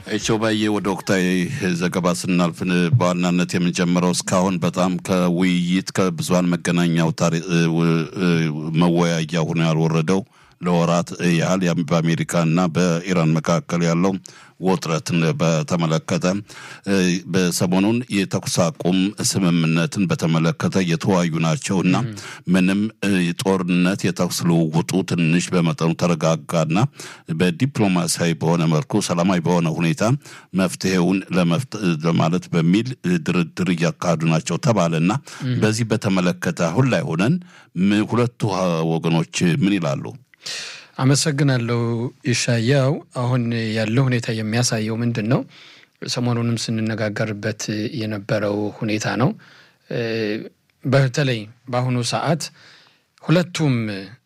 ሾባዬ ወደ ወቅታዊ ዘገባ ስናልፍ በዋናነት የምንጀምረው እስካሁን በጣም ከውይይት ከብዙሀን መገናኛ አውታር መወያያ ሆኖ ያልወረደው ለወራት ያህል በአሜሪካና በኢራን መካከል ያለው ውጥረትን በተመለከተ በሰሞኑን የተኩስ አቁም ስምምነትን በተመለከተ እየተወያዩ ናቸው እና ምንም ጦርነት የተኩስ ልውውጡ ትንሽ በመጠኑ ተረጋጋና በዲፕሎማሲያዊ በሆነ መልኩ ሰላማዊ በሆነ ሁኔታ መፍትሄውን ለማለት በሚል ድርድር እያካሄዱ ናቸው ተባለና በዚህ በተመለከተ አሁን ላይ ሆነን ሁለቱ ወገኖች ምን ይላሉ? አመሰግናለሁ ይሻያው። አሁን ያለው ሁኔታ የሚያሳየው ምንድን ነው? ሰሞኑንም ስንነጋገርበት የነበረው ሁኔታ ነው። በተለይ በአሁኑ ሰዓት ሁለቱም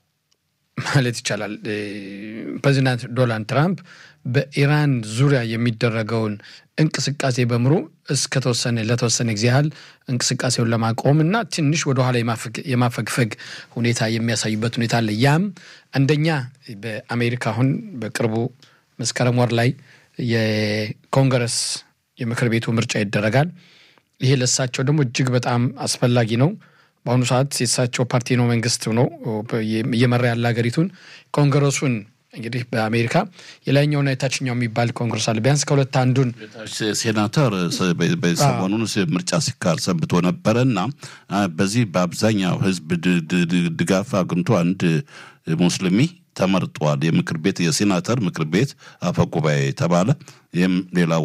ማለት ይቻላል ፕሬዚዳንት ዶናልድ ትራምፕ በኢራን ዙሪያ የሚደረገውን እንቅስቃሴ በምሩ እስከተወሰነ ለተወሰነ ጊዜ ያህል እንቅስቃሴውን ለማቆም እና ትንሽ ወደኋላ የማፈግፈግ ሁኔታ የሚያሳዩበት ሁኔታ አለ። ያም አንደኛ በአሜሪካ አሁን በቅርቡ መስከረም ወር ላይ የኮንግረስ የምክር ቤቱ ምርጫ ይደረጋል። ይሄ ለእሳቸው ደግሞ እጅግ በጣም አስፈላጊ ነው። በአሁኑ ሰዓት የእሳቸው ፓርቲ ነው መንግስት ነው እየመራ ያለ ሀገሪቱን ኮንግረሱን እንግዲህ በአሜሪካ የላይኛውና የታችኛው የሚባል ኮንግረስ አለ። ቢያንስ ከሁለት አንዱን ሴናተር ሰሞኑን ምርጫ ሲካሄድ ሰንብቶ ነበረ እና በዚህ በአብዛኛው ህዝብ ድጋፍ አግኝቶ አንድ ሙስሊሚ ተመርጧል። የምክር ቤት የሴናተር ምክር ቤት አፈ ጉባኤ ተባለ። ይህም ሌላው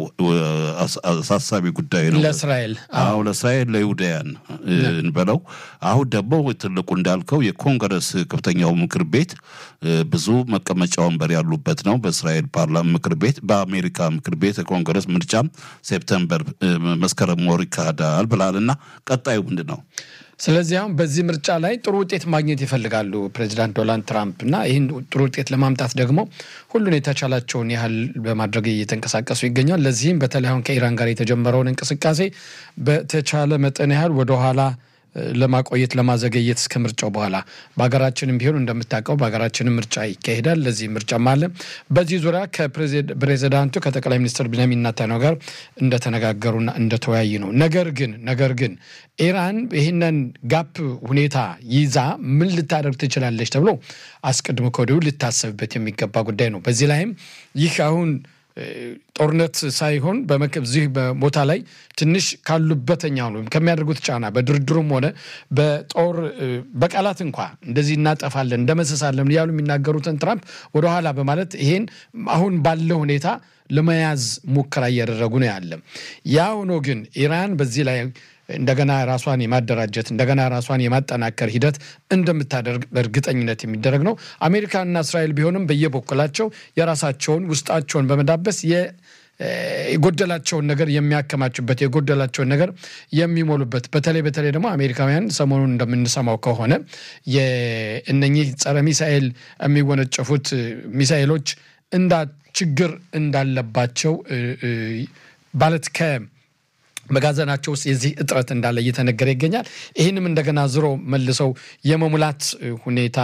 አሳሳቢ ጉዳይ ነው ለእስራኤል አዎ ለእስራኤል ለይሁዳያን እንበለው። አሁን ደግሞ ትልቁ እንዳልከው የኮንግረስ ከፍተኛው ምክር ቤት ብዙ መቀመጫ ወንበር ያሉበት ነው። በእስራኤል ፓርላማ ምክር ቤት በአሜሪካ ምክር ቤት የኮንግረስ ምርጫ ሴፕተምበር መስከረም ወር ይካሄዳል ብላል እና ቀጣዩ ምንድን ነው? ስለዚህ አሁን በዚህ ምርጫ ላይ ጥሩ ውጤት ማግኘት ይፈልጋሉ ፕሬዚዳንት ዶናልድ ትራምፕ እና ይህን ጥሩ ውጤት ለማምጣት ደግሞ ሁሉን የተቻላቸውን ያህል በማድረግ እየተንቀሳቀሱ ይገኛል። ለዚህም በተለይ አሁን ከኢራን ጋር የተጀመረውን እንቅስቃሴ በተቻለ መጠን ያህል ወደኋላ ለማቆየት ለማዘገየት እስከ ምርጫው በኋላ በሀገራችንም ቢሆን እንደምታውቀው በሀገራችንም ምርጫ ይካሄዳል። ለዚህ ምርጫም አለ። በዚህ ዙሪያ ከፕሬዚዳንቱ ከጠቅላይ ሚኒስትር ቢንያሚን ኔታንያሁ ጋር እንደተነጋገሩና እንደተወያዩ ነው። ነገር ግን ነገር ግን ኢራን ይህንን ጋፕ ሁኔታ ይዛ ምን ልታደርግ ትችላለች ተብሎ አስቀድሞ ከወዲሁ ልታሰብበት የሚገባ ጉዳይ ነው። በዚህ ላይም ይህ አሁን ጦርነት ሳይሆን በዚህ ቦታ ላይ ትንሽ ካሉበተኛ ወይም ከሚያደርጉት ጫና በድርድሩም ሆነ በጦር በቃላት እንኳ እንደዚህ እናጠፋለን እንደመሰሳለን እያሉ የሚናገሩትን ትራምፕ ወደኋላ በማለት ይሄን አሁን ባለው ሁኔታ ለመያዝ ሙከራ እያደረጉ ነው ያለ። ያ ሆኖ ግን ኢራን በዚህ ላይ እንደገና ራሷን የማደራጀት እንደገና ራሷን የማጠናከር ሂደት እንደምታደርግ በእርግጠኝነት የሚደረግ ነው። አሜሪካና እስራኤል ቢሆንም በየበኩላቸው የራሳቸውን ውስጣቸውን በመዳበስ የጎደላቸውን ነገር የሚያከማቹበት የጎደላቸውን ነገር የሚሞሉበት በተለይ በተለይ ደግሞ አሜሪካውያን ሰሞኑን እንደምንሰማው ከሆነ እነኚህ ጸረ ሚሳኤል የሚወነጨፉት ሚሳኤሎች እንዳ ችግር እንዳለባቸው ማለት ከ መጋዘናቸው ውስጥ የዚህ እጥረት እንዳለ እየተነገረ ይገኛል። ይህንም እንደገና ዝሮ መልሰው የመሙላት ሁኔታ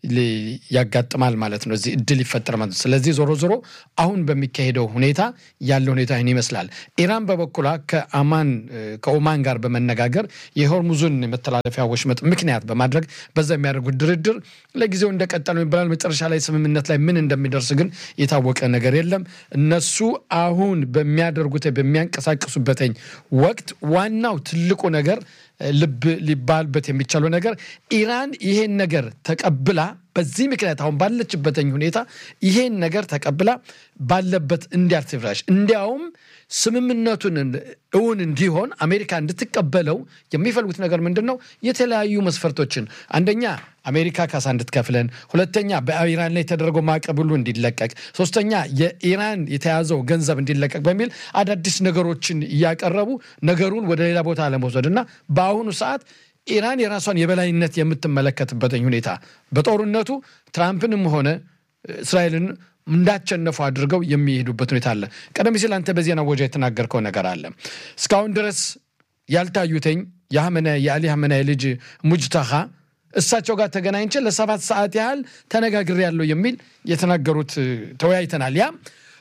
ያጋጥማል ማለት ነው። እዚህ እድል ይፈጠር ማለት ነው። ስለዚህ ዞሮ ዞሮ አሁን በሚካሄደው ሁኔታ ያለ ሁኔታ ይህን ይመስላል። ኢራን በበኩሏ ከአማን ከኦማን ጋር በመነጋገር የሆርሙዙን መተላለፊያ ወሽመጥ ምክንያት በማድረግ በዛ የሚያደርጉት ድርድር ለጊዜው እንደቀጠለ ይባላል። መጨረሻ ላይ ስምምነት ላይ ምን እንደሚደርስ ግን የታወቀ ነገር የለም። እነሱ አሁን በሚያደርጉት በሚያንቀሳቅሱበትኝ ወቅት ዋናው ትልቁ ነገር ልብ ሊባልበት የሚቻለው ነገር ኢራን ይሄን ነገር ተቀብላ በዚህ ምክንያት አሁን ባለችበትኝ ሁኔታ ይሄን ነገር ተቀብላ ባለበት እንዲያርትፍራሽ እንዲያውም ስምምነቱን እውን እንዲሆን አሜሪካ እንድትቀበለው የሚፈልጉት ነገር ምንድን ነው? የተለያዩ መስፈርቶችን አንደኛ አሜሪካ ካሳ እንድትከፍለን፣ ሁለተኛ በኢራን ላይ የተደረገው ማዕቀብ ሁሉ እንዲለቀቅ፣ ሶስተኛ የኢራን የተያዘው ገንዘብ እንዲለቀቅ በሚል አዳዲስ ነገሮችን እያቀረቡ ነገሩን ወደ ሌላ ቦታ ለመውሰድ እና በአሁኑ ሰዓት ኢራን የራሷን የበላይነት የምትመለከትበትኝ ሁኔታ በጦርነቱ ትራምፕንም ሆነ እስራኤልን እንዳቸነፉ አድርገው የሚሄዱበት ሁኔታ አለ። ቀደም ሲል አንተ በዜና ወጃ የተናገርከው ነገር አለ። እስካሁን ድረስ ያልታዩተኝ የአሊ ሀመናይ ልጅ ሙጅተኻ እሳቸው ጋር ተገናኝቼ ለሰባት ሰዓት ያህል ተነጋግሬ ያለው የሚል የተናገሩት ተወያይተናል። ያ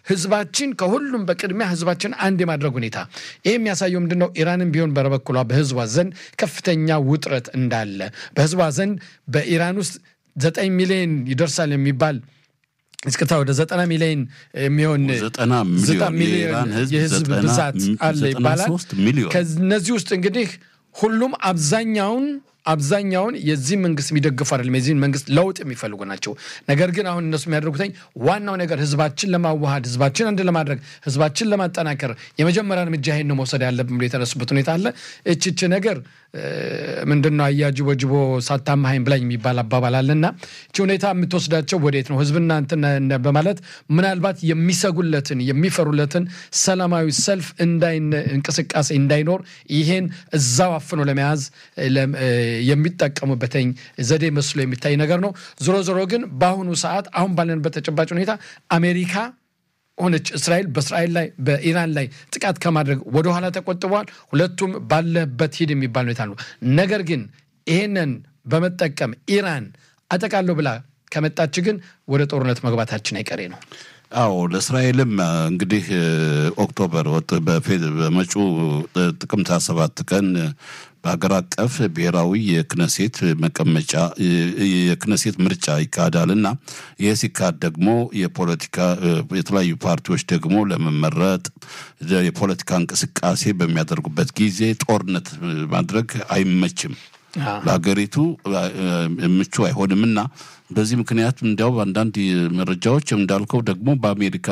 ህዝባችን ከሁሉም በቅድሚያ ህዝባችን አንድ የማድረግ ሁኔታ ይህ የሚያሳየው ምንድን ነው? ኢራንም ቢሆን በበኩሏ በህዝቧ ዘንድ ከፍተኛ ውጥረት እንዳለ በህዝቧ ዘንድ በኢራን ውስጥ ዘጠኝ ሚሊዮን ይደርሳል የሚባል እስክታ ወደ ዘጠና ሚሊዮን የሚሆን ዘጠና ዘጠና ሚሊዮን የኢራን ህዝብ የህዝብ ዘጠና ብዛት አለ ዘጠና ይባላል። ሶስት ሚሊዮን ከነዚህ ውስጥ እንግዲህ ሁሉም አብዛኛውን አብዛኛውን የዚህ መንግስት የሚደግፉ አይደለም፣ የዚህን መንግስት ለውጥ የሚፈልጉ ናቸው። ነገር ግን አሁን እነሱ የሚያደርጉትኝ ዋናው ነገር ህዝባችን ለማዋሃድ ህዝባችን አንድ ለማድረግ ህዝባችን ለማጠናከር የመጀመሪያ እርምጃ ይሄን ነው መውሰድ ያለብን ብሎ የተነሱበት ሁኔታ አለ። እችች ነገር ምንድን ነው አያጅቦ ጅቦ ሳታማሀኝ ብላኝ የሚባል አባባል አለና እቺ ሁኔታ የምትወስዳቸው ወዴት ነው? ህዝብና እንትን በማለት ምናልባት የሚሰጉለትን የሚፈሩለትን ሰላማዊ ሰልፍ እንቅስቃሴ እንዳይኖር ይሄን እዛው አፍኖ ለመያዝ የሚጠቀሙበትኝ ዘዴ መስሎ የሚታይ ነገር ነው። ዞሮ ዞሮ ግን በአሁኑ ሰዓት አሁን ባለንበት ተጨባጭ ሁኔታ አሜሪካ ሆነች እስራኤል በእስራኤል ላይ በኢራን ላይ ጥቃት ከማድረግ ወደኋላ ተቆጥበዋል። ሁለቱም ባለበት ሂድ የሚባል ሁኔታ ነው። ነገር ግን ይሄንን በመጠቀም ኢራን አጠቃለሁ ብላ ከመጣች ግን ወደ ጦርነት መግባታችን አይቀሬ ነው። አዎ ለእስራኤልም እንግዲህ ኦክቶበር በመጪው ጥቅምት ሰባት ቀን በሀገር አቀፍ ብሔራዊ የክነሴት መቀመጫ የክነሴት ምርጫ ይካሄዳል እና ይህ ሲካሄድ ደግሞ የፖለቲካ የተለያዩ ፓርቲዎች ደግሞ ለመመረጥ የፖለቲካ እንቅስቃሴ በሚያደርጉበት ጊዜ ጦርነት ማድረግ አይመችም፣ ለሀገሪቱ ምቹ አይሆንምና በዚህ ምክንያት እንዲያው አንዳንድ መረጃዎች እንዳልከው ደግሞ በአሜሪካ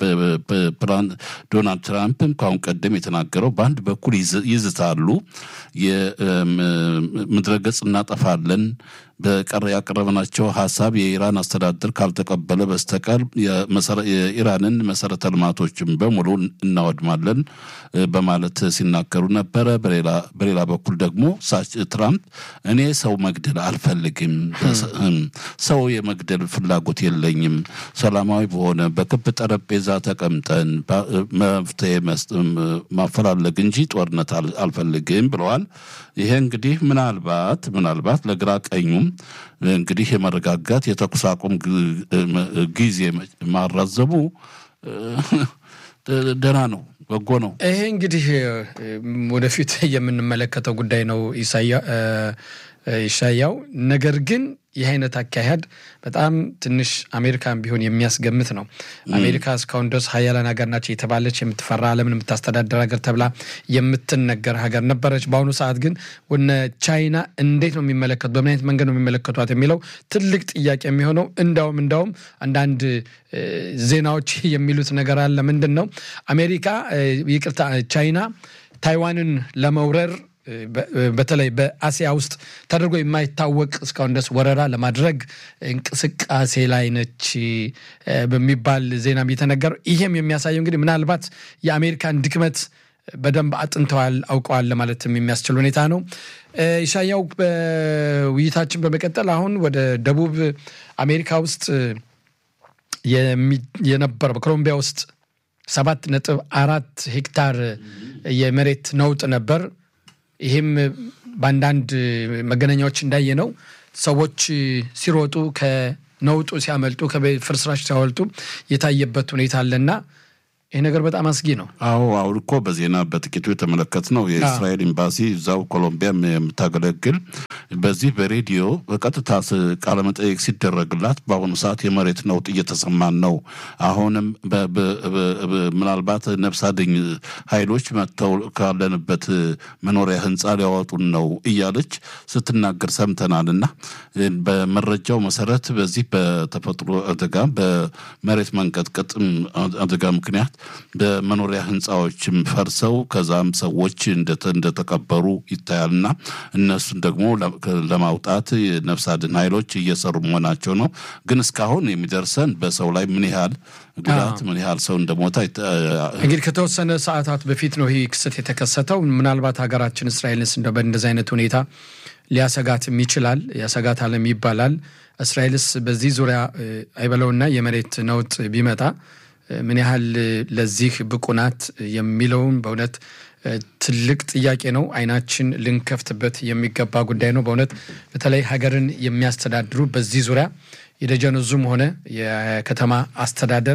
ዶናልድ ትራምፕም ከአሁን ቀደም የተናገረው በአንድ በኩል ይዝታሉ፣ የምድረገጽ እናጠፋለን በቀረ ያቀረበናቸው ሀሳብ የኢራን አስተዳደር ካልተቀበለ በስተቀር የኢራንን መሰረተ ልማቶችን በሙሉ እናወድማለን በማለት ሲናገሩ ነበረ። በሌላ በኩል ደግሞ ትራምፕ እኔ ሰው መግደል አልፈልግም፣ ሰው የመግደል ፍላጎት የለኝም፣ ሰላማዊ በሆነ በክብ ጠረጴዛ ተቀምጠን መፍትሄ ማፈላለግ እንጂ ጦርነት አልፈልግም ብለዋል። ይሄ እንግዲህ ምናልባት ምናልባት ለግራ ቀኙም እንግዲህ የመረጋጋት የተኩስ አቁም ጊዜ ማራዘሙ ደህና ነው፣ በጎ ነው። ይሄ እንግዲህ ወደፊት የምንመለከተው ጉዳይ ነው ይሻያው። ነገር ግን ይህ አይነት አካሄድ በጣም ትንሽ አሜሪካን ቢሆን የሚያስገምት ነው። አሜሪካ እስካሁን ድረስ ሀያላን ሀገር ናቸው የተባለች የምትፈራ ዓለምን የምታስተዳደር ሀገር ተብላ የምትነገር ሀገር ነበረች። በአሁኑ ሰዓት ግን ወነ ቻይና እንዴት ነው የሚመለከቱ በምን አይነት መንገድ ነው የሚመለከቷት የሚለው ትልቅ ጥያቄ የሚሆነው እንዳውም እንዳውም አንዳንድ ዜናዎች የሚሉት ነገር አለ። ምንድን ነው አሜሪካ ይቅርታ ቻይና ታይዋንን ለመውረር በተለይ በአሲያ ውስጥ ተደርጎ የማይታወቅ እስካሁን ድረስ ወረራ ለማድረግ እንቅስቃሴ ላይ ነች በሚባል ዜና የተነገረው። ይሄም የሚያሳየው እንግዲህ ምናልባት የአሜሪካን ድክመት በደንብ አጥንተዋል፣ አውቀዋል ለማለትም የሚያስችል ሁኔታ ነው። ኢሻያው በውይይታችን በመቀጠል አሁን ወደ ደቡብ አሜሪካ ውስጥ የነበረው በኮሎምቢያ ውስጥ ሰባት ነጥብ አራት ሄክታር የመሬት ነውጥ ነበር። ይህም በአንዳንድ መገናኛዎች እንዳየ ነው ሰዎች ሲሮጡ ከነውጡ ሲያመልጡ ከፍርስራሽ ሲያወልጡ የታየበት ሁኔታ አለና ይህ ነገር በጣም አስጊ ነው። አዎ አሁን እኮ በዜና በጥቂቱ የተመለከት ነው። የእስራኤል ኤምባሲ እዛው ኮሎምቢያ የምታገለግል በዚህ በሬዲዮ በቀጥታ ቃለመጠየቅ ሲደረግላት በአሁኑ ሰዓት የመሬት ነውጥ እየተሰማን ነው፣ አሁንም ምናልባት ነፍስ አድኝ ኃይሎች መጥተው ካለንበት መኖሪያ ሕንፃ ሊያወጡን ነው እያለች ስትናገር ሰምተናል። እና በመረጃው መሰረት በዚህ በተፈጥሮ አደጋ በመሬት መንቀጥቀጥ አደጋ ምክንያት በመኖሪያ ህንፃዎችም ፈርሰው ከዛም ሰዎች እንደተቀበሩ ይታያልና እነሱን ደግሞ ለማውጣት የነፍስ አድን ኃይሎች እየሰሩ መሆናቸው ነው። ግን እስካሁን የሚደርሰን በሰው ላይ ምን ያህል ጉዳት ምን ያህል ሰው እንደሞታ እንግዲህ ከተወሰነ ሰዓታት በፊት ነው ይህ ክስተት የተከሰተው። ምናልባት ሀገራችን እስራኤልንስ እንደ በእንደዚህ አይነት ሁኔታ ሊያሰጋትም ይችላል ያሰጋታልም ይባላል። እስራኤልስ በዚህ ዙሪያ አይበለውና የመሬት ነውጥ ቢመጣ ምን ያህል ለዚህ ብቁ ናት የሚለውን በእውነት ትልቅ ጥያቄ ነው። አይናችን ልንከፍትበት የሚገባ ጉዳይ ነው። በእውነት በተለይ ሀገርን የሚያስተዳድሩ በዚህ ዙሪያ የደጀን ዙም ሆነ የከተማ አስተዳደር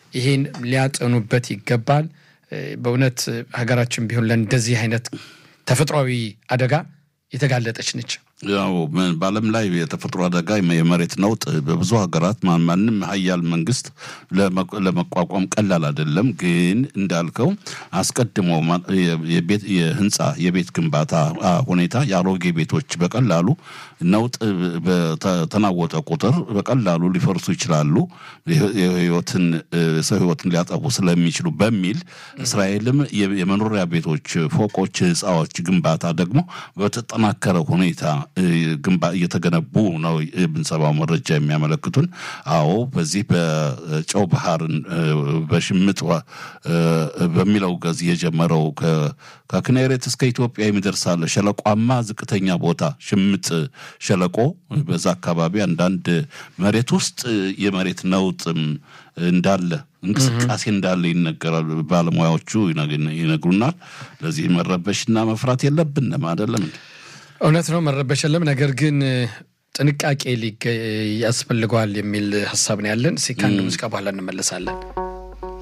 ይህን ሊያጠኑበት ይገባል። በእውነት ሀገራችን ቢሆን ለእንደዚህ አይነት ተፈጥሯዊ አደጋ የተጋለጠች ነች። ያው በዓለም ላይ የተፈጥሮ አደጋ የመሬት ነውጥ በብዙ ሀገራት ማንም ሀያል መንግስት ለመቋቋም ቀላል አይደለም። ግን እንዳልከው አስቀድሞ የህንፃ የቤት ግንባታ ሁኔታ የአሮጌ ቤቶች በቀላሉ ነውጥ በተናወጠ ቁጥር በቀላሉ ሊፈርሱ ይችላሉ፣ የህይወትን ሰው ህይወትን ሊያጠፉ ስለሚችሉ በሚል እስራኤልም የመኖሪያ ቤቶች ፎቆች፣ ህንፃዎች ግንባታ ደግሞ በተጠናከረ ሁኔታ እየተገነቡ ነው የምንሰማው መረጃ የሚያመለክቱን። አዎ በዚህ በጨው ባህርን በሽምጥ በሚለው ገዝ የጀመረው ከክኔሬት እስከ ኢትዮጵያ የሚደርሳለ ሸለቋማ ዝቅተኛ ቦታ ሽምጥ ሸለቆ በዛ አካባቢ አንዳንድ መሬት ውስጥ የመሬት ነውጥም እንዳለ እንቅስቃሴ እንዳለ ይነገራል። ባለሙያዎቹ ይነግሩናል። ለዚህ መረበሽና መፍራት የለብንም አይደለም። እውነት ነው፣ መረበሽ የለም። ነገር ግን ጥንቃቄ ያስፈልገዋል የሚል ሀሳብ ነው ያለን። እስኪ ከአንድ ሙዚቃ በኋላ እንመለሳለን።